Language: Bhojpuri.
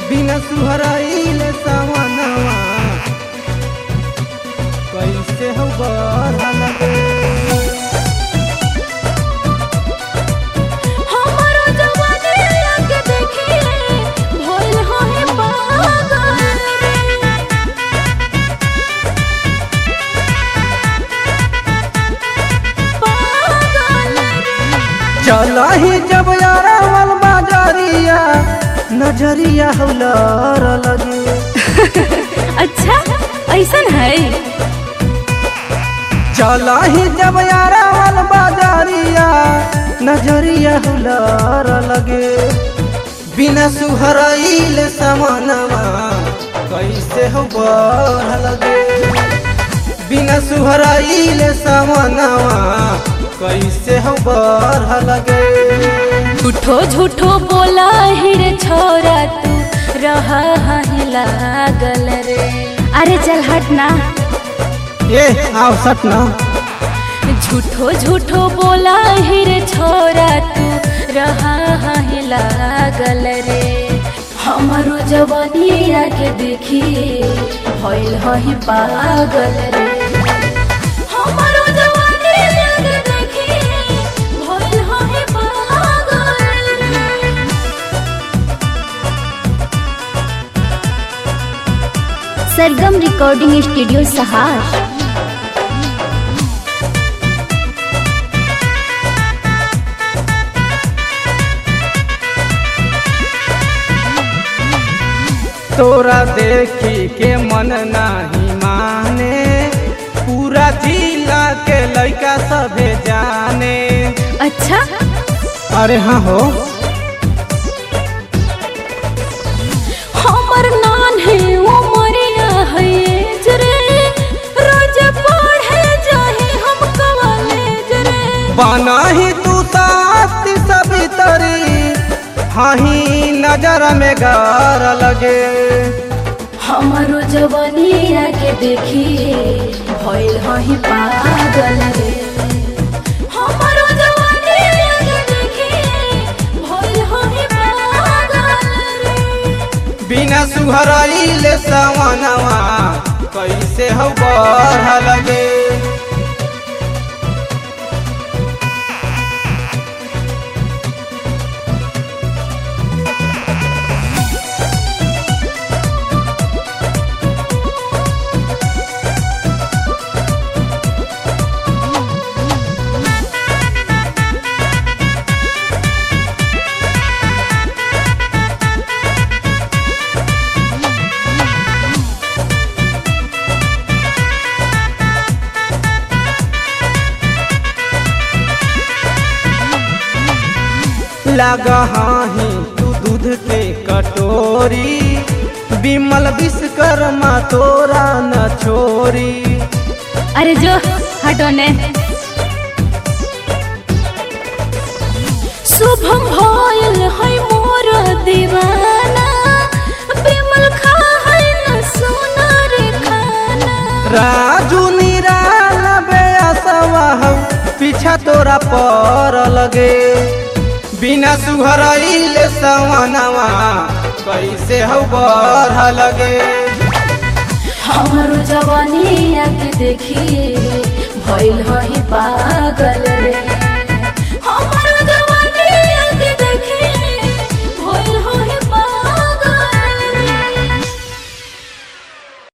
बिना सुहराइले सावनवा कैसे हो बढ़ लगे हमारो जवानी आके देखिए भइल होए पागल पागल चलही जब यारावल बाजारिया नजरिया हौलर लगे अच्छा ऐसन है चलही जब यारावल बाजारिया नजरिया हौलर लगे बिना सुहराइल समनवा कैसे हो बढ़ लगे बिना सुहराइल समनवा कैसे हो बढ़ लगे झूठो झूठो बोला हिरे छोरा तू रहा है लागल रे अरे चल हट ना ए आओ सट ना झूठो झूठो बोला हिरे छोरा तू रहा है लागल रे हमारो जवानी आके देखी भइल है पागल रे हमारो जवानी आके देखी भइल है पागल रे सरगम रिकॉर्डिंग स्टूडियो सहार तोरा देखी के मन नाही माने पूरा जिला के लड़का सभे जाने अच्छा अरे हाँ हो हमर नान है उमरिया है जरे रोज पढ़े जाही हम कॉलेज रे बनाही तू ताती सभी तरी हाही नजर में गार लगे हमारो जवानिया के देखी भइल है पागल रे हमारो जवानिया के देखी भइल है पागल रे बिना सुहराइले सवनवा कैसे हो बढ़ लगे लगा ही तू दूध के कटोरी बिमल विश्वकर्मा तोरा न छोरी अरे जो हटो ने शुभम भइल है मोर दीवाना बिमल खा है न सोना रे खाना राजू निराल बेअसवा हौ पीछा तोरा पर लगे बिना सुहराइले सवनवा कैसे हो बढ़ लगे हमारो जवानी आके देखी भइल है पागल रे